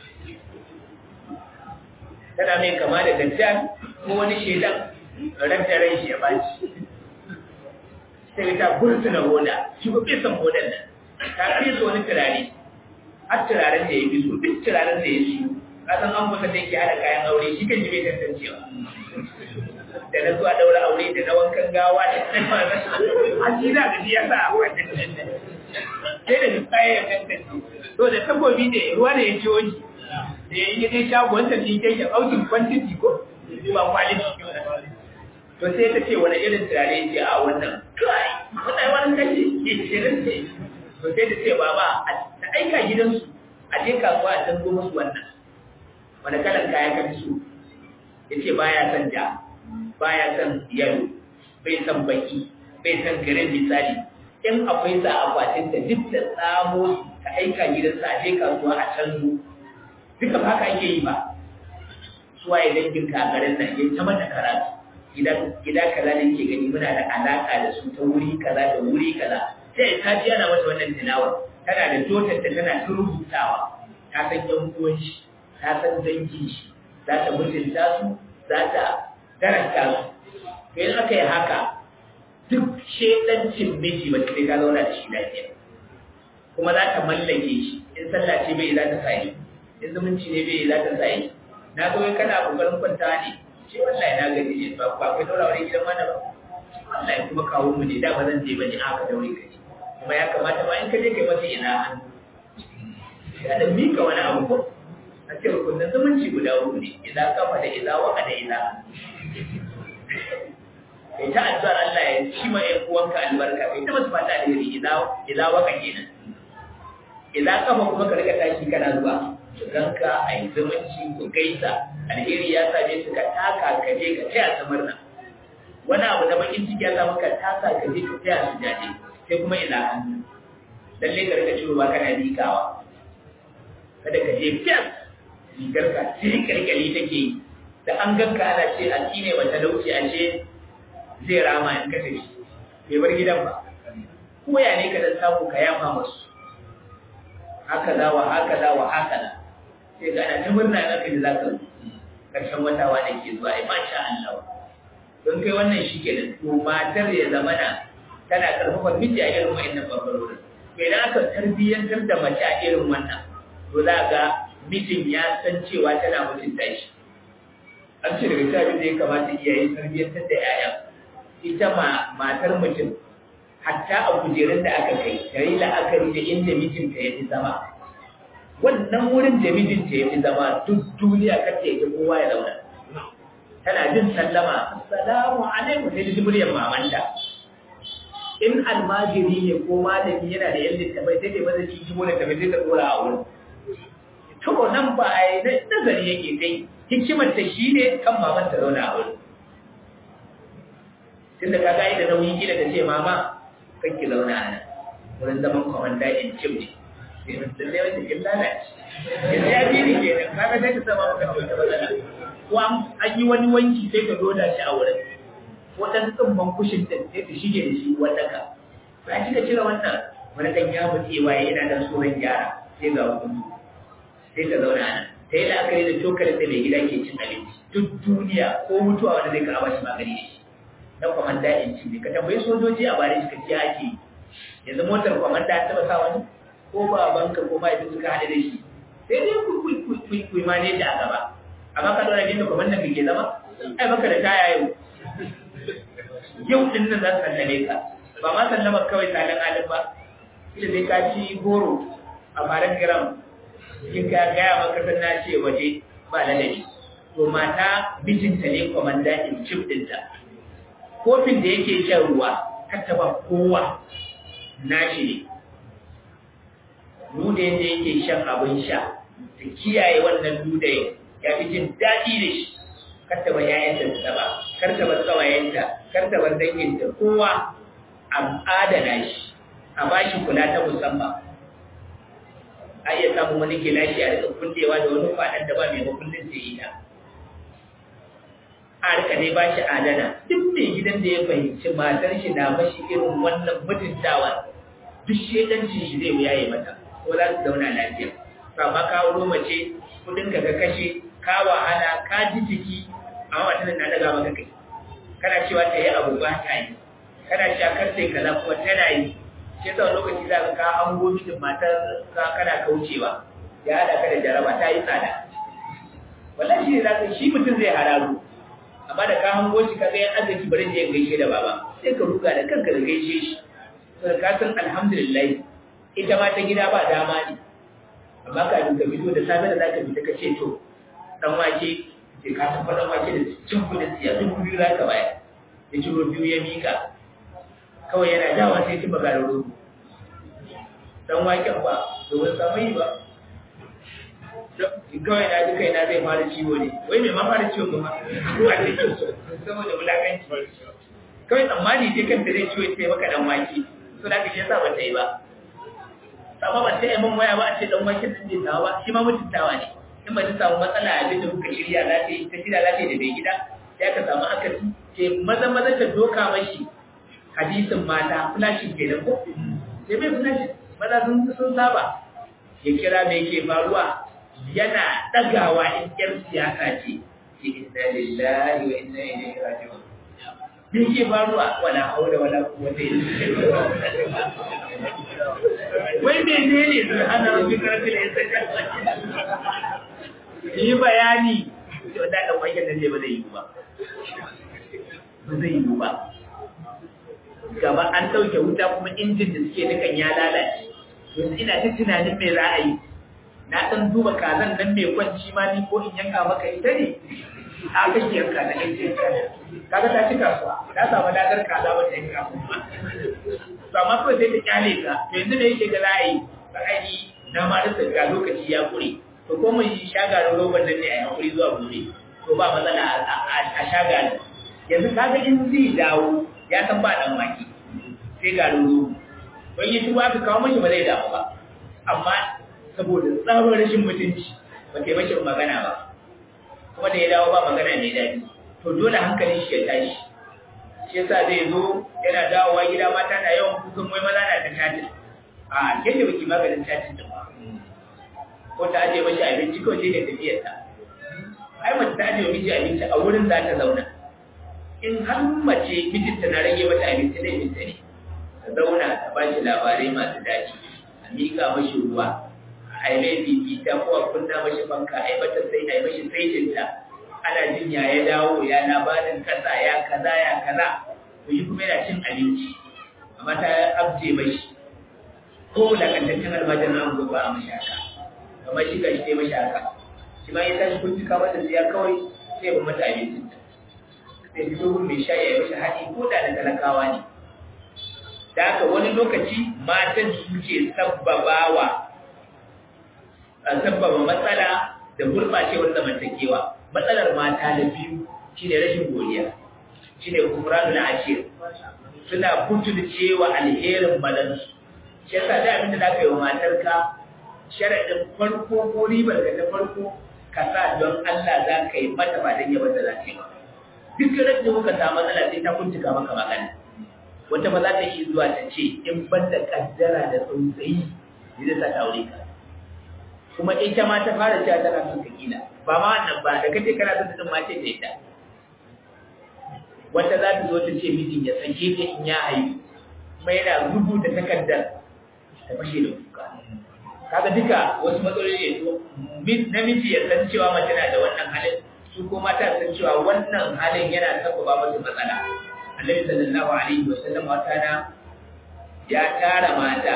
tana mai kama da dajjal ko wani shedan ranta ran shi ya baci sai ta burtuna hoda shi ko bai san hodan nan ta kai wani turare har turaren da ya fi so duk turaren da ya shi kasan an kusa da yake hada kayan aure shi kan ji bai tantancewa da na zuwa daura aure da na wankan gawa da na fara a shi da gaji ya sa a wannan sai da duk kayan ya tantance to da takobi ne ruwa da ya ci wani da ya yi dai shago wanda shi ke ya aukin kwantiti ko ba kwaliti to sai ta ce wani irin turare ya ce a wannan kai wannan wani kashi ke shirin ce to sai ta ce baba ta aika gidansu a je kasuwa a canzo musu wannan wani kalan kaya ka fi so ya ce baya son ja baya son yalo bai son baki bai son garin misali in akwai sa akwatin da duk da tsamo ta aika gidansa a je kasuwa a canzo duka ba haka ake yi ba suwa ya dangin kagarin nan ya ta mata karatu gida kaza da ke gani muna da alaka da su ta wuri kaza da wuri kaza sai ta ji ana mata wannan tilawar tana da dotar da tana ta rubutawa ta san yan uwan shi ta san dangin shi za ta mutunta su za ta daranta su to in aka yi haka duk shedancin miji ba sai ka zauna da shi lafiya kuma za ta mallake shi in sallah ce bai za ta sa yi in zumunci ne bai za ta sa yi na zo kana kokarin kwanta ne ce wallahi na gaji ne ba ba kai daura wani gidan mana ba wallahi kuma kawo mu ne da ba zan je bane aka daure ka kuma ya kamata ba in ka je kai masa ina hannu ya da mika wani abu ko a ce rukunin zumunci guda uku ne idan kafa da idan waka da idan kai ta addu'ar Allah ya ci ma ƴan uwanka albarka kai ta masu fata alheri idan idan waka kenan idan kafa kuma ka riga tashi kana zuwa ganka a yi zumunci ku gaisa alheri ya same su ka taka ka je ka taya su murna wani abu na bakin ciki ya samu ka taka ka je ka taya su jaje sai kuma ila hannu lalle ka rika ciwo ba kana likawa kada ka je fiyas rigar ka sai kalkali take yi da an ganka ana ce a ne wata dauce a ce zai rama in kashe shi bai bar gidan ba ko ya ne ka dan samu ka yafa masu haka za wa haka za wa haka na sai ga ana ta murna na kai da za ka karshen wata wanda ke zuwa ai masha Allah don kai wannan shi ke to matar ya zama na tana karfafa miji a irin wa'annan bangarorin to idan aka tarbiyyantar da mace a irin wannan to za ga mijin ya san cewa tana mutunta shi an ce daga cikin da ya kamata iyaye tarbiyyantar da 'ya'ya ita ma matar mutum hatta a kujerun da aka kai ta yi la'akari da inda mijinta ya fi zama wannan wurin da mijinta ya fi zama duk duniya kar ta yi kowa ya zauna tana jin sallama assalamu alaikum sai ji muryar mamanta in almajiri ne ko malami yana da yan littafai sai dai maza cikin wani tafi sai ta dora a wurin to nan ba a yi nazari yake kai hikimar ta shi ne kan mamanta zauna a wurin tunda ka ga da nauyi kila ta ce mama kan ki zauna a nan wurin zaman kwamanda in cim ne sai mun tsalle wata kin lalace yanzu ya biri ke nan kaga sai ka sama maka kyauta matsala ko an yi wani wanki sai ka doda shi a wurin waɗansu tsumban kushin din sai ka shige da shi wanda ka ba shi ka cire wannan wani ɗan ya mutu waye yana da tsoron gyara sai ga hukunci sai ka zauna nan ta yi la'akari da cokalin da mai gida ke cin abinci duk duniya ko mutuwa wanda zai ka bashi magani da shi na kwamanda in ci ne ka tambayi sojoji a bare suka ce ake yanzu motar kwamanda ta taba sa wani ko ba banka ko ba suka haɗe da shi sai dai ku ku maneji a gaba amma ka dora jinda kwamandan ka ke zama ai baka da taya yau yau din nan za su sallame ka ba ma sallama kawai salon alin ba kila sai ka ci goro a faran gram in ka gaya maka san na ce waje ba ladabi to mata mijinta ne kwamanda in cif ɗinta kofin da yake shan ruwa kata ba kowa nashi ne dudayen da yake shan abin sha da kiyaye wannan dudayen ya fi jin daɗi da shi karta ba yayanta da taba karta ba tsawayenta karta ba danginta kowa a adana shi a ba shi kula ta musamman a iya samun wani gilashi a daga kullewa da wani kwaɗan da ba mai makullin sai ita a rika ne ba shi adana duk mai gidan da ya fahimci matar shi na mashi irin wannan mutuntawa duk shedancin shi zai wuya mata ko za su zauna lafiya ba ka wuro mace kudin ka ka kashe ka wahala ka ji jiki amma wata na daga maka kai kana cewa ta yi abu ba ta yi kana cewa kar sai kaza kuma tana yi shi yasa lokaci za ka ka hango mijin matar ka kana kaucewa ya haɗa ka da jaraba ta yi tsada wallahi shi ne za ka shi mutum zai hararu amma da ka hango shi ka ga yan arziki bari je gaishe da baba sai ka ruga da kanka da gaishe shi sai ka san alhamdulillah ita ma ta gida ba dama ne amma kafin ka fito da safe da za ka fita ka ce to dan wake sai ka san dan wake da cin kudin siya duk biyu za ka bayar ya ciro biyu ya mika kawai yana dawa sai ci baga da rogo dan waken ba domin samu yi ba kawai na ji kaina zai fara ciwo ne wai mai ma fara ciwo kuma ruwa da ke saboda wulakanci kawai tsammani ce kanta zai ciwo sai maka dan wake so da ka shi yasa ba ta yi ba amma ba sai mun waya ba a ce dan wake sun je tawa ba shi ma mutuntawa ne in ba ta samu matsala a da kuka shirya za ta yi ta shirya za ta yi da bai gida sai aka samu akasi ce maza maza ta doka mashi hadisin mata flashin kenan ko sai mai flashin maza sun sun saba ya kira me yake faruwa yana ɗagawa in ƴar siyasa ce ce inna lillahi wa inna ilaihi raji'un me yake faruwa wala haula wala quwwata illa billah wai me ne ne sun hana rabbi karfil izzati yi bayani to da da kwakin nan ne ba zai yi ba ba zai yi ba gaba an ɗauke wuta kuma injin da suke dukan ya lalace yanzu ina ta tunanin me za a yi na ɗan duba kazan nan mai kwanci ma ni ko in yanka maka ita ne a kake yanka na ita kaga ta ci kasuwa ta samu dadar kaza wata yanka kuma to amma kawai sai ta kyale ka to yanzu da yake ga za a yi ba a yi na ma da ga lokaci ya kure to ko mun yi shagarin roban nan ne a hakuri zuwa gobe to ba matsala a shagarin yanzu kaga in zai dawo ya san ba dan waki sai ga robo don yi tuba aka kawo mashi ba zai damu ba amma saboda tsaron rashin mutunci ba ta mashi magana ba kuma da ya dawo ba magana mai daɗi to dole hankalin shi ya tashi shi yasa zai zo yana dawowa gida mata na yawan kukan wai maza na ta tatin a ke da baki maganin tatin din ba ko ta ajiye mashi abinci kawai sai da tafiyar ta ai mace ta ajiye miji abinci a wurin za ta zauna in har mace mijinta na rage mata abinci zai minta ne ta zauna ta ba shi labarai masu daɗi a miƙa mashi ruwa a yi mai fifita ko a kunna mashi fanka a yi mata sai a yi mashi saitinta ana jin ya ya dawo ya labarin kasa ya kaza ya kaza to yi kuma yana cin abinci amma ta abje mashi ko lakantaccen almajin an gobe a mashi haka kamar shi ga shi ne mashi haka shi ma ya tashi kuntuka mata siya kawai sai ba mata abincin ta sai fito gun mai sha ya yi mashi haɗi ko da da talakawa ne da haka wani lokaci matan suke sabbabawa sabbaba matsala da gurɓacewar zamantakewa matsalar mata da biyu shine rashin godiya shine kumranu na ashir suna butulcewa alherin malansu shi yasa da abinda za ka yi wa matarka sharaɗin farko ko ribar ka ta farko ka sa don Allah za ka yi mata ba don yawan da za ka yi ba duk da muka samu matsala sai ta kuntuka maka magana wata ba za ta iya zuwa ta ce in ban da kaddara da tsautsayi ne zai sa ta aure ka kuma ita ma ta fara cewa tana son ka kila ba ma wannan ba da kace kana son ta ma ce ta ita wata za ta zo ta ce mijin ya sake ta in ya haihu kuma yana rubuta takardar ta fashe da kuka kaga duka wasu matsaloli ne namiji ya san cewa mace na da wannan halin su ko mata san cewa wannan halin yana sabbaba musu matsala annabi sallallahu alaihi wasallam wata na ya tara mata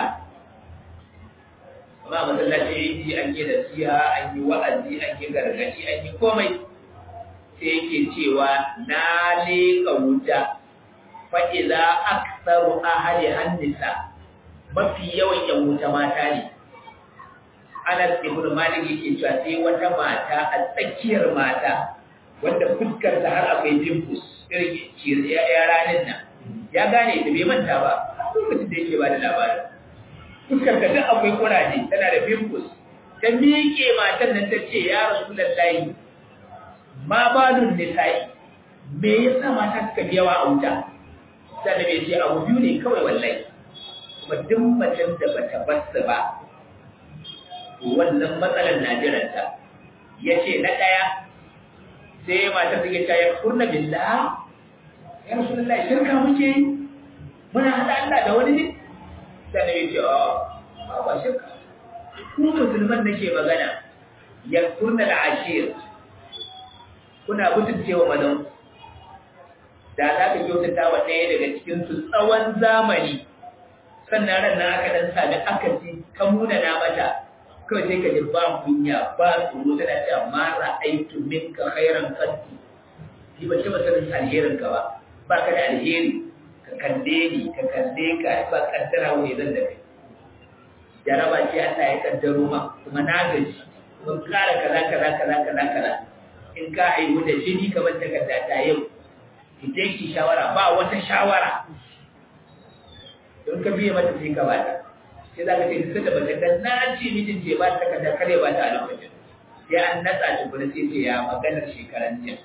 amma masallaci yi an yi nasiha an yi wa'azi an yi gargadi an yi komai sai yake cewa na leƙa wuta fa idza aktsaru ahli hannisa mafi yawan yan wuta mata ne Anas ibn Malik yake cewa sai wata mata a tsakiyar mata wanda fuskar ta har akwai dimples irin ya ranin nan ya gane da bai manta ba lokacin da yake ba da labarin fuskar ka duk akwai kuraje tana da pimples ta miƙe matan nan ta ce ya rasulullahi ma balun nisa'i me yasa mata suka fi yawa a wuta sai da bai ce abu biyu ne kawai wallahi kuma duk macen da bata basu ba wannan matsalar na jiranta ya ce na ɗaya sai mata suke ta ya kurna billah ya rasulullahi shirka muke yi muna haɗa Allah da wani ne sai na ce a ba shirka ku musulman nake magana ya kurna da ashir kuna mutuncewa madan da za ka kyautata wa ɗaya daga cikin su tsawon zamani sannan ran nan aka dan sami akasi ka muna na mata kawai sai ka ji ba kunya ba tsoro tana cewa ma ra'aitu minka khairan qatti ni ba taba sanin alherin ka ba ba ka da alheri ka kalle ni ka kalle ka ba kaddara wani zan da kai jaraba ce Allah ya kaddaro ma kuma na gaji mun kara kaza kaza kaza kaza kaza in ka haihu da jini kamar takarda ta yau ki je ki shawara ba wata shawara don ka biye mata sai ka bata sai za ka ce duk da bata dan na ce mijin ce ba ta kada kare ba ta a lokacin sai an natsa shi kuma sai ce ya maganar shekaran jiya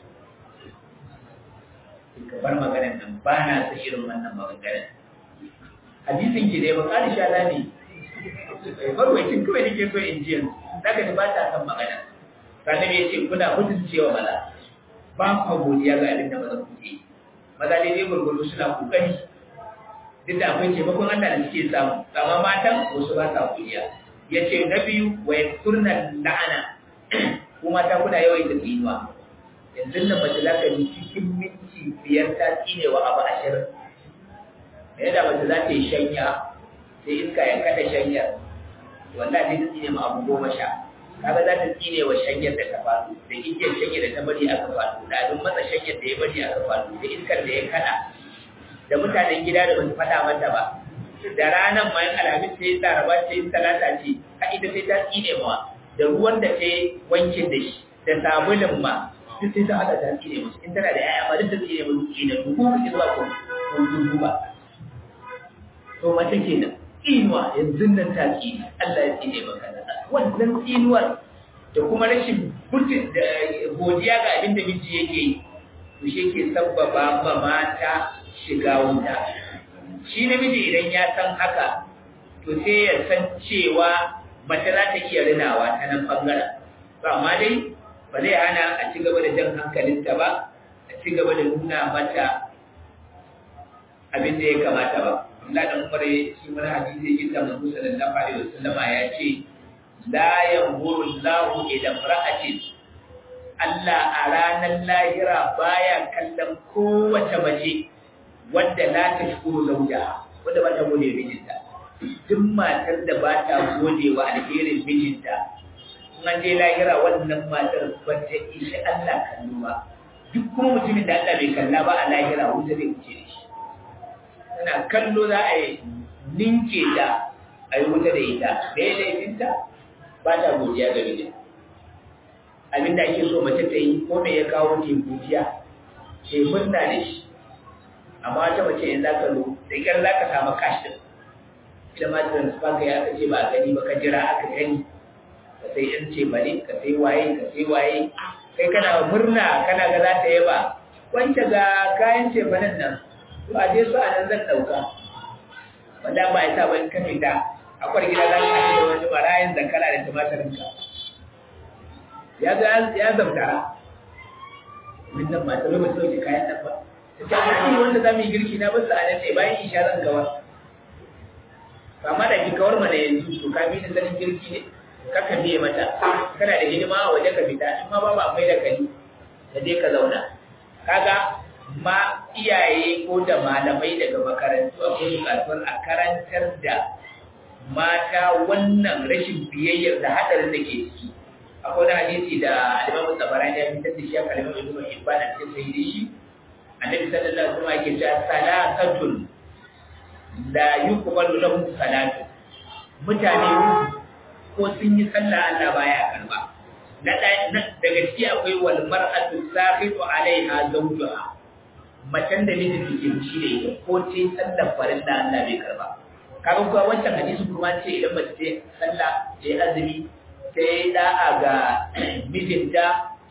ka bar maganar nan ba na sa irin wannan maganganun hadisin ki dai bakari shala ne barwacin kawai nake so in ji yanzu zaka ji ba ta san magana sannan ya ce kuna mutuncewa maza ba ku godiya ga abin da maza ku yi maza daidai gurgudu suna kokari duk da akwai taimakon Allah da suke samu amma matan wasu ba sa kuriya ya ce na biyu wa ya turna la'ana ko mata kuna yawan da tsinuwa yanzu nan mace za ka yi cikin minti biyar ta tsine wa abu ashirin da yadda mace za ta yi shanya sai iska ya kada shanyar wanda zai tsine ma abu goma sha kaga za ta tsine wa shanyar da ta faru da igiyar shanyar da ta bari aka faru da abin matsa shanyar da ya bari aka faru da iskar da ya kada da mutanen gida da basu faɗa mata ba da ranar ma yin alhamis sai laraba sai talata ce a ita sai ta tsine ma da ruwan da ta wankin da shi da sabulin ma duk sai ta haɗa ta tsine musu in tana da yaya ma duk ta tsine musu tsine su ko kake zuwa ko ko duba to mace kenan tsinuwa yanzu nan ta tsine Allah ya tsine maka wannan tsinuwar da kuma rashin mutum da godiya ga abin da miji yake yi to shi ke sabbaba ma mata shiga wuta shi namiji idan ya san haka to sai ya san cewa mace za ta iya rinawa ta nan bangaren ba amma dai ba zai hana a ci gaba da jan hankalinta ba a ci gaba da nuna mata abin da ya kamata ba Allah da Umar ya shi wani hadisi yake ta Manzo sallallahu alaihi wasallama ya ce la yanzuru Allahu ila imra'atin Allah a ranar lahira baya kallon kowace mace wadda la ta shukuru zauja wadda ba ta gode mijinta duk matar da ba ta gode wa alherin mijinta in an je lahira wannan matar ba ta ishi Allah kallo ba duk kuma mutumin da Allah bai kalla ba a lahira wuta zai wuce da shi tana kallo za a yi ninke ta a yi wuta da ita da ya laifinta ba ta godiya ga mijinta abin da ake so mace ta yi ko me ya kawo ke godiya ke murna da shi amma wata mace in za ka zo da kyar za ka samu cash din ita ma transfer ka ya aka ce ba gani ba ka jira aka gani ka sai yan ce bane ka sai waye ka sai waye kai kana murna kana ga za ta yaba wanda ga kayan ce banan nan to a je su a nan zan dauka wanda ba ya sa ban ka fita akwai gida za ka da wani marayin zankala da tumatirin ka ya ga ya zamtara min nan ma ta bai ba sauke kayan nan ba ta ce wanda za mu yi girki na basu a nan ne bayan isha zan gawar kama da ki kawar mana yanzu to ka bi da sanin girki ne ka ka biye mata kana da hidima a waje ka fita in ma ba ba akwai da kai ka je ka zauna kaga ma iyaye ko da malamai daga makarantu akwai bukatuwar a karantar da mata wannan rashin biyayyar da hadarin da ke ciki akwai wani hadisi da alimamu tsabarani ya fitar da shi a kalimar ibn hibban a cikin sahihi shi annabi sallallahu alaihi wasallam yake cewa salatun la yuqbalu lahum salatu mutane ko sun yi sallah Allah baya karba na daga ciki akwai wal mar'atu sahitu alaiha zawjuha macen da mijin ke fushi da ita ko ce sallar farin da Allah bai karba kaga kuwa wancan hadisi kuma ce idan mace ce sallah ce azumi sai da'a ga mijinta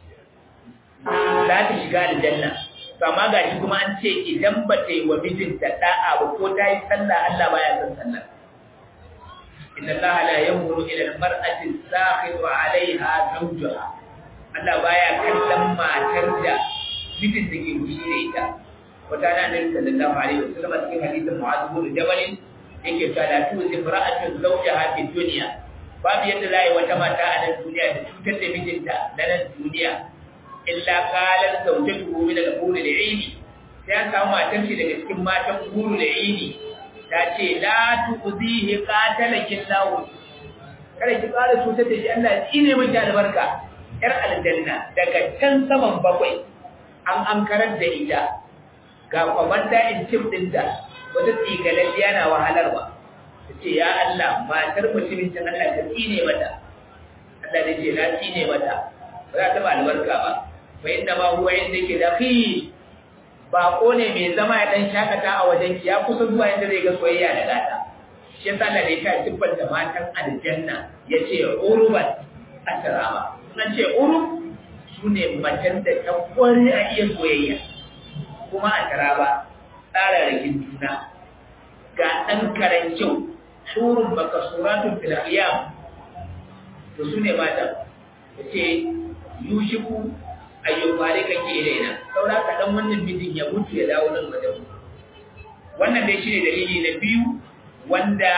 za ta shiga aljanna amma ga shi kuma an ce idan ba ta yi wa mijinta da'a ba ko ta yi sallah Allah baya son sallah inna Allah la yanzuru ila al-mar'ati sakhitu 'alayha zawjuha Allah baya kallon matar da mijinta ke fushi da ita wata na nabi sallallahu alaihi wasallam a cikin hadisin Mu'adh bin Jabal yake cewa la tuzi imra'atu zawjaha fi dunya babu yadda za a yi wata mata a nan duniya da cutar da mijinta na nan duniya illa qalat zawjatuhu min al-hur al-'aini sai an samu matar shi daga cikin matan hur al-'aini ta ce la tuzihi qatalaki Allah kada ki ƙara cutar da shi Allah ya tsine miki albarka yar aljanna daga can saman bakwai an ankarar da ita ga kwamanda in cif dinta wata tsigalalliya na wahalarwa ta ce ya Allah matar mutumin can Allah ta tsine mata Allah da ce na tsine mata ba za ta ba albarka ba fa inda ma huwa inda ke da fi bako ne mai zama ya dan shakata a wajen ki ya kusa zuwa inda zai ga soyayya da gata shi yasa Allah ne ya tibbal da matan aljanna yace uruban asrama nan ce urub sune matan da ta kware a iya soyayya kuma a taraba tsara rikin juna ga dan karan kyau surun makasuratun fil qiyam to sune matan yace yushiku ayyuka kake ilaina saura ka dan wannan mijin ya mutu ya dawo nan wajen wannan dai shine dalili na biyu wanda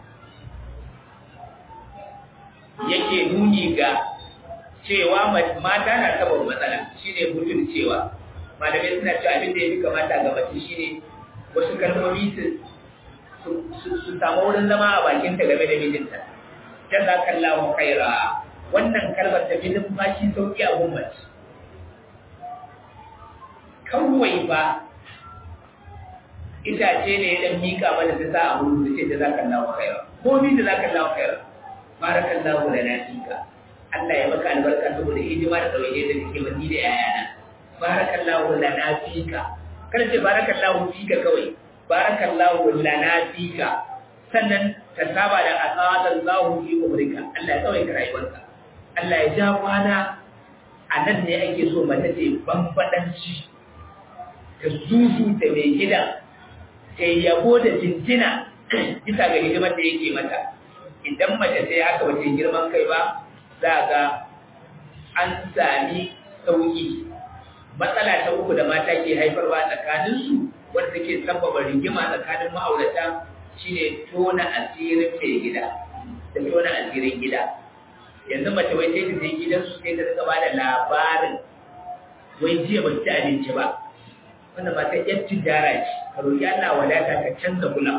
yake nuni ga cewa mata na saboda matsala shine mutum cewa malamai suna cewa abin da ya fi kamata ga mace shine wasu kalmomi su su samu wurin zama a bakinta game da mijinta jazakallahu khaira wannan kalmar ta fi numfashi sauki a gummaci kawai ba itace ne ya dan mika mana ta sa a wurin da ce jazakallahu khaira ko ni jazakallahu khaira barakallahu lana fika Allah ya maka albarka saboda hidima da tsawaye da kake wani da yayana barakallahu lana fika kada ce barakallahu fika kawai barakallahu lana fika sannan ta saba da asalallahu fi umrika Allah ya tsawaita rayuwarka Allah ya ja kwana a nan ne ake so mace ce bambadanci ta zuzu ta mai gida ta yabo da jinjina bisa ga hidimar da yake mata idan mace sai haka wace girman kai ba za ga an sami sauki matsala ta uku da mata ke haifarwa tsakaninsu wanda take sababa rigima tsakanin ma'aurata shine tona asirin mai gida da tona asirin gida yanzu mace wai sai ta je gidansu sai ta rika ba da labarin wai jiya ba ci abinci ba wanda ba ta yan tijara ce ka roƙi Allah wadata ka canza gulam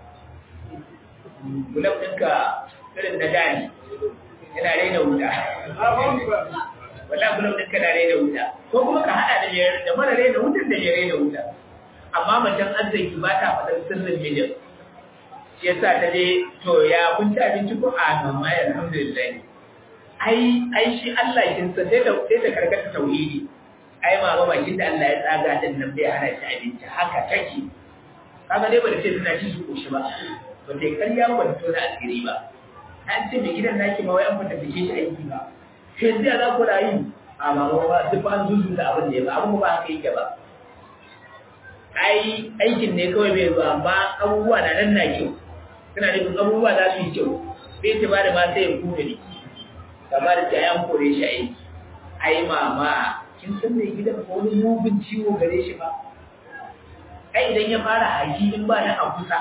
gulam ɗinka irin na dani yana raina wuta wala gulam ɗinka na raina wuta ko kuma ka haɗa da da mara raina wutan da ya raina wuta amma macen arziki ba ta faɗin sirrin mijin shi yasa ta je to ya kun ci abinci ko a mamma ya alhamdulillah ai ai shi Allah kin sa sai ta sai ta karkata tauhidi ai mama bakin da Allah ya tsaga din nan bai hana shi abinci haka take kaga dai ba da ce tana ci su koshi ba ba ta karya ba ta tona asiri ba an ce mai gidan naki ma wai an fata fice shi aiki ba sai yanzu za ku rayu a mama ba duk an zuzu da abin da ya ba abin ba haka yake ba ai aikin ne kawai bai zuwa amma abubuwa na nan na kyau suna nufin abubuwa za su yi kyau sai ta ba da ma sai ya kuma ne kamar da ta yan kore shi aiki ai mama kin san mai gidan ko wani mugun ciwo gare shi ba ai idan ya fara haji in ba na a kusa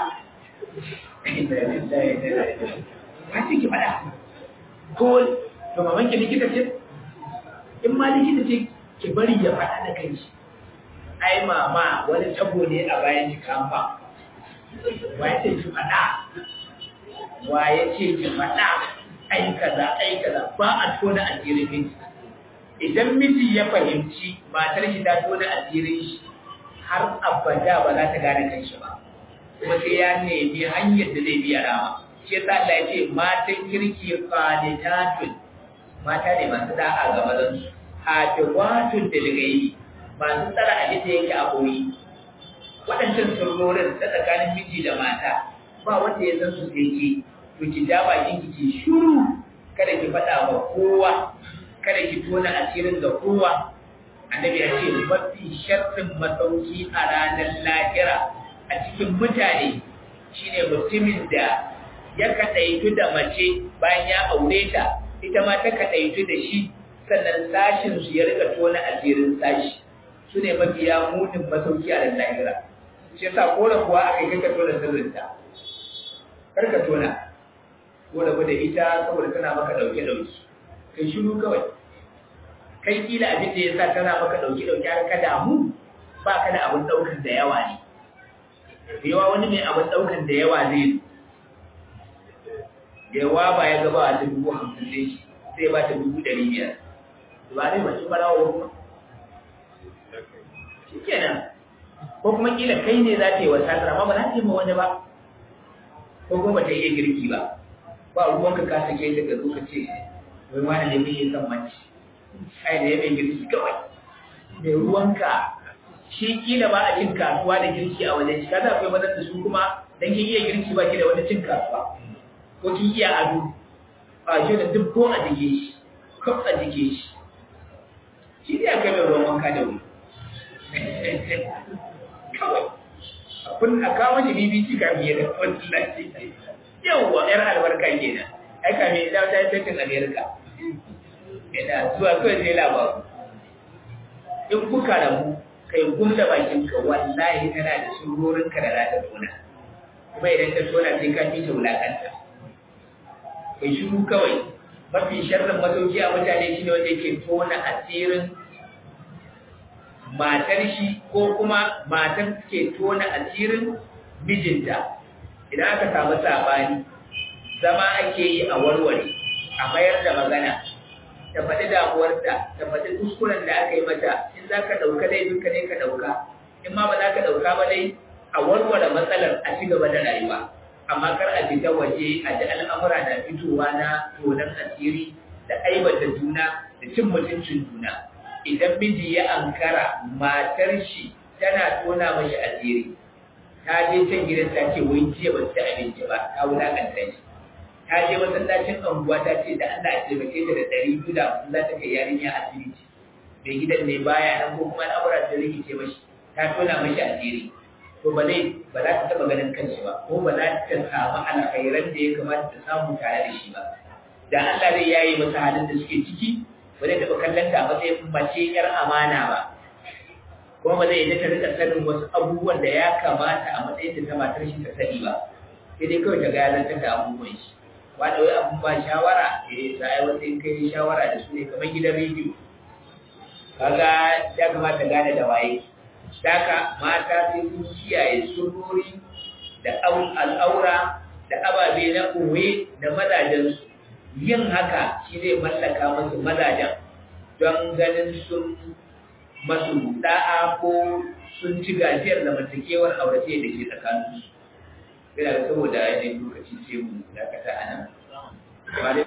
ba ce ki faɗa ko to maman ki likita ce in ma likita ce ki bari ya faɗa da kanshi ai mama wani tabo ne a bayan ki kamfa wa ya ce ki faɗa wa ya ce ki faɗa ai kaza ai kaza ba a tona asirin miji idan miji ya fahimci matar shi ta tona asirin shi har abada ba za ta gane kanshi ba kuma sai ya nemi hanyar da zai biya rama shi yasa Allah ya ce matan kirki qanitatun mata ne masu da'a ga mazan su hafizatun da gaibi masu tsara abin da yake a koyi waɗancan sirrorin ta tsakanin miji da mata ba wanda ya san su sai ke to ki ja bakin ki ki shiru kada ki faɗa wa kowa kada ki tona asirin ga kowa annabi ya ce mafi sharrin masauki a ranar lahira a cikin mutane shine mutumin da ya kaɗaitu da mace bayan ya aure ta ita ma ta kaɗaitu da shi sannan sashin su ya rika tona asirin sashi su ne mafiya munin masauki a ranar lahira shi yasa ko da kuwa aka yi kaka tona sirrinta kar ka tona ko da da ita saboda tana maka ɗauke ɗauki kai shiru kawai kai kila abin da ya sa tana maka ɗauki ɗauki har ka damu ba ka da abin ɗaukar da yawa ne da yawa wani mai abin ɗaukar da yawa zai da yawa ba ya gaba a ta dubu hamsin ne shi sai ba ta dubu ɗari biyar ba dai mace barawa kuma shi kenan ko kuma kila kai ne za ta yi wasa amma ba za ta yi ma wani ba ko kuma ba ta iya girki ba ba ruwanka ka sake ta ga zo ka ce wai wani ne mai son mace ai da ya mai girki kawai mai ruwanka shi kila ba a cin kasuwa da girki a wajen shi kaza akwai mazan da su kuma dan kin iya girki ba ki da wani cin kasuwa ko kin iya ado a shi da duk ko a jike shi ko a jike shi shi ne akai mai ruwan wanka da wuri kawai kun a kawo shi BBC ka biye da wallahi yawwa yar albarka kenan ai ka me da ta yi tattin America ina zuwa kawai sai labaru in kuka rabu kai gumda bakin ka wallahi kana da surorin ka da za ta tona kuma idan ta tona sai ka ci ta wulakanta kai shiru kawai mafi sharrin masauki a mutane shine wanda yake tona asirin matar shi ko kuma matar ke tona asirin mijinta idan aka samu sabani zama ake yi a warware a mayar da magana ta faɗi damuwarta ta faɗi kuskuren da aka yi mata in za ka ɗauka laifin ka ne ka ɗauka in ma ba za ka ɗauka ba dai a warware matsalar a ci gaba da rayuwa amma kar a fita waje a ji al'amura na fitowa na tonon asiri da aibata juna da cin mutuncin juna idan miji ya ankara matar shi tana tona mashi asiri ta je can gidan ta ce wai jiya ba ta abinci ba ta wulakanta shi ta je masallacin anguwa ta ce da Allah ya taimake ta da ɗari biyu da hamsin za ta kai yarinya asibiti mai gidan ne baya nan ko kuma al'amura ta rikice mashi ta tona mashi asiri to ba zai ba za ta taɓa ganin kanshi ba ko ba za ta samu alkhairan da ya kamata ta samu tare da shi ba da Allah zai yaye masa halin da suke ciki ba zai taɓa kallon ta a matsayin mace yar amana ba kuma ba zai yi ta rika sanin wasu abubuwan da ya kamata a matsayin ta matar shi ta sani ba sai dai kawai ta ga ya da abubuwan shi ba da wai abun ba shawara eh ta ai wata in kai shawara da su ne kamar gidan rediyo kaga ya kamata gane da waye Daka mata sai sun kiyaye surori da al'aura da ababe na uwe da mazajensu yin haka shi zai mallaka masu mazajen don ganin sun masu da'a ko sun ci gajiyar zamantakewar aurace da ke tsakaninsu. Yana da saboda yanayin lokaci sai mu dakata a nan.